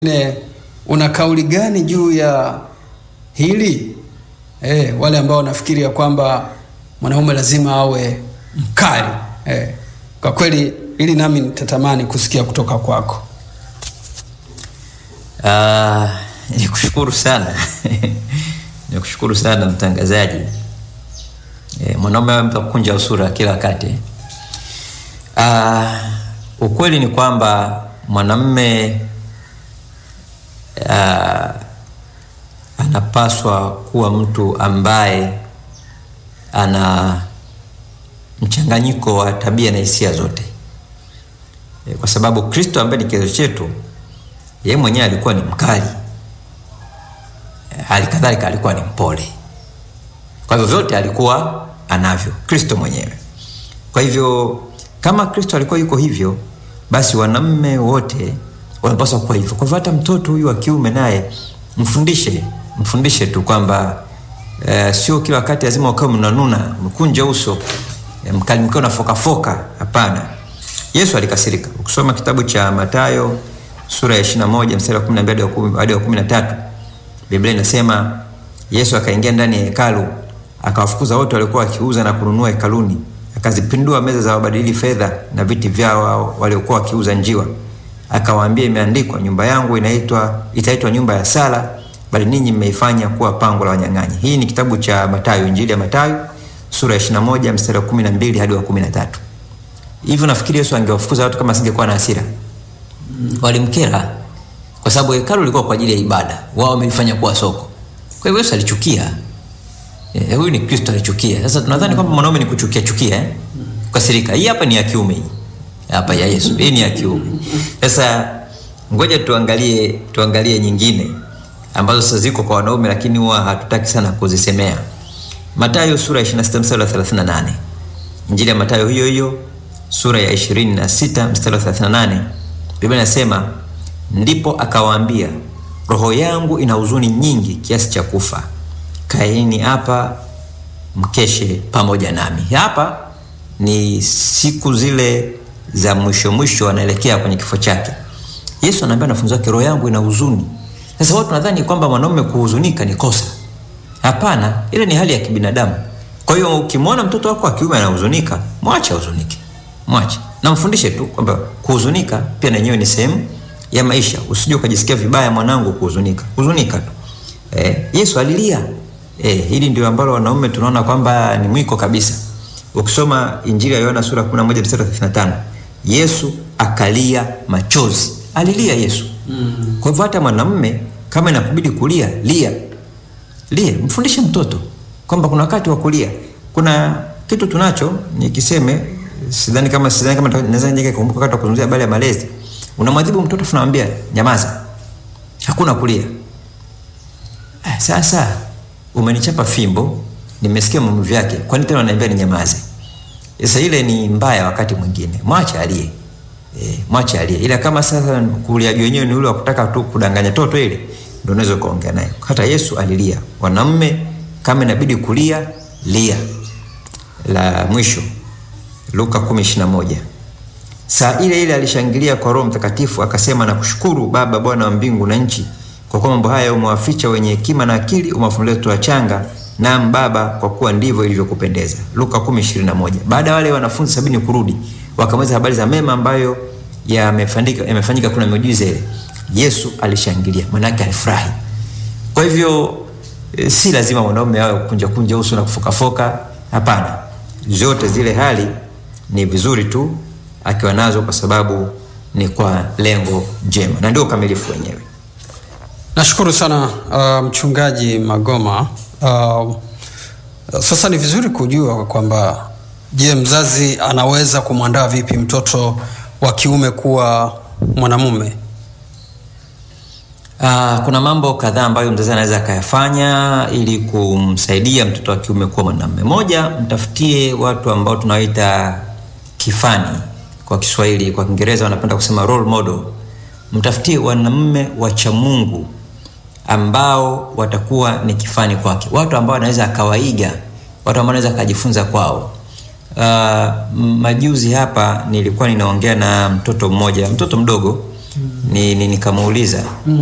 Ne, una kauli gani juu ya hili eh, wale ambao wanafikiri ya kwamba mwanaume lazima awe mkali eh, kwa kweli hili nami nitatamani kusikia kutoka kwako. Uh, nikushukuru sana nikushukuru sana mtangazaji. E, mwanaume awe mtu kukunja usura kila wakati. Uh, ukweli ni kwamba mwanamume uh, anapaswa kuwa mtu ambaye ana mchanganyiko wa tabia na hisia zote e, kwa sababu Kristo ambaye ni kielelezo chetu, yeye mwenyewe alikuwa ni mkali e, hali kadhalika alikuwa ni mpole. Kwa hivyo vyote alikuwa anavyo Kristo mwenyewe. Kwa hivyo kama Kristo alikuwa yuko hivyo, basi wanaume wote wanapaswa kuwa hivyo. Kwa hivyo hata mtoto huyu wa kiume naye mfundishe, mfundishe tu kwamba e, sio kila wakati lazima ukawe mnanuna mkunje uso e, mkali mkiwa nafokafoka. Hapana, Yesu alikasirika. Ukisoma kitabu cha Mathayo sura ya 21 mstari wa 12 hadi wa 13, Biblia inasema Yesu akaingia ndani ya hekalu akawafukuza wote waliokuwa wakiuza na kununua hekaluni, akazipindua meza za wabadili fedha na viti vyao waliokuwa wakiuza njiwa, akawaambia, imeandikwa, nyumba yangu inaitwa itaitwa nyumba ya sala, bali ninyi mmeifanya kuwa pango la wanyang'anyi. Hii ni kitabu cha Mathayo, Injili ya Mathayo sura ya 21 mstari wa 12 hadi wa 13. Hivyo nafikiri Yesu angewafukuza watu kama asingekuwa na hasira. Walimkera kwa sababu hekalu lilikuwa kwa ajili ya ibada, wao wamelifanya kuwa soko. Kwa hivyo Yesu alichukia. Eh, huyu ni Kristo alichukia. Sasa tunadhani kwamba mwanaume ni kuchukia chukia eh? Kukasirika. Hii hapa ni ya kiume hii. Hapa ya Yesu. Hii ni ya kiume. Sasa ngoja tuangalie tuangalie nyingine ambazo sasa ziko kwa wanaume lakini huwa hatutaki sana kuzisemea. Mathayo sura ya 26 mstari wa 38. Injili ya Mathayo hiyo hiyo sura ya 26 mstari wa 38. Biblia inasema ndipo akawaambia, roho yangu ina huzuni nyingi kiasi cha kufa kaeni hapa mkeshe pamoja nami. Hapa ni siku zile za mwisho mwisho, anaelekea kwenye kifo chake. Yesu anaambia wanafunzi wake, roho yangu ina huzuni. Sasa watu nadhani kwamba mwanaume kuhuzunika ni kosa. Hapana, ile ni hali ya kibinadamu. Kwa hiyo ukimwona mtoto wako wa kiume anahuzunika, mwache ahuzunike, mwache na mfundishe tu kwamba kuhuzunika pia na yenyewe ni sehemu ya maisha. Usije ukajisikia vibaya mwanangu kuhuzunika, huzunika tu. Eh, Yesu alilia Eh, hili ndio ambalo wanaume tunaona kwamba ni mwiko kabisa. Ukisoma Injili ya Yohana sura 11 mstari wa 35, Yesu akalia machozi. Alilia Yesu. Mm. Kwa hivyo hata mwanamume kama inakubidi kulia, lia. Lia, mfundishe mtoto kwamba kuna wakati wa kulia. Kuna kitu tunacho nikiseme sidhani kama sidhani kama naweza nijeke kumbuka wakati wa kuzungumzia habari ya malezi. Unamwadhibu mtoto tunamwambia nyamaza. Hakuna kulia. Eh, sasa umenichapa fimbo, nimesikia maumivu yake, kwani tena unaniambia ninyamaze? Sasa ile ni mbaya. Wakati mwingine mwache alie, e, mwache alie, ila kama sasa kuliaji wenyewe ni ule wa kutaka tu kudanganya toto, ile ndio unaweza kuongea naye. Hata Yesu alilia. Wanamume kama inabidi kulia, lia. La mwisho Luka 10:21 saa ile ile alishangilia kwa Roho Mtakatifu akasema, na kushukuru Baba, Bwana wa mbingu na nchi kwa kuwa mambo haya umewaficha wenye hekima na akili, umewafunulia watoto wachanga. Naam Baba, kwa kuwa ndivyo ilivyokupendeza. Luka 10:21. Baada ya wale wanafunzi sabini kurudi, wakamweleza habari za mema ambayo yamefanyika yamefanyika, kuna miujiza ile. Yesu alishangilia, maana yake alifurahi. Kwa hivyo e, si lazima mwanaume awe kunja kunja uso na kufokafoka. Hapana, zote zile hali ni vizuri tu akiwa nazo, kwa sababu ni kwa lengo jema na ndio ukamilifu wenyewe. Nashukuru sana uh, mchungaji Magoma. Uh, sasa ni vizuri kujua kwamba je, mzazi anaweza kumwandaa vipi mtoto wa kiume kuwa mwanamume? Uh, kuna mambo kadhaa ambayo mzazi anaweza akayafanya ili kumsaidia mtoto wa kiume kuwa mwanamume. Moja, mtafutie watu ambao tunawaita kifani kwa Kiswahili, kwa Kiingereza wanapenda kusema role model. Mtafutie wanamume wacha Mungu ambao watakuwa ni kifani kwake, watu ambao anaweza akawaiga, watu ambao anaweza akajifunza kwao. Uh, majuzi hapa nilikuwa ninaongea na mtoto mmoja, mtoto mdogo ni, ni nikamuuliza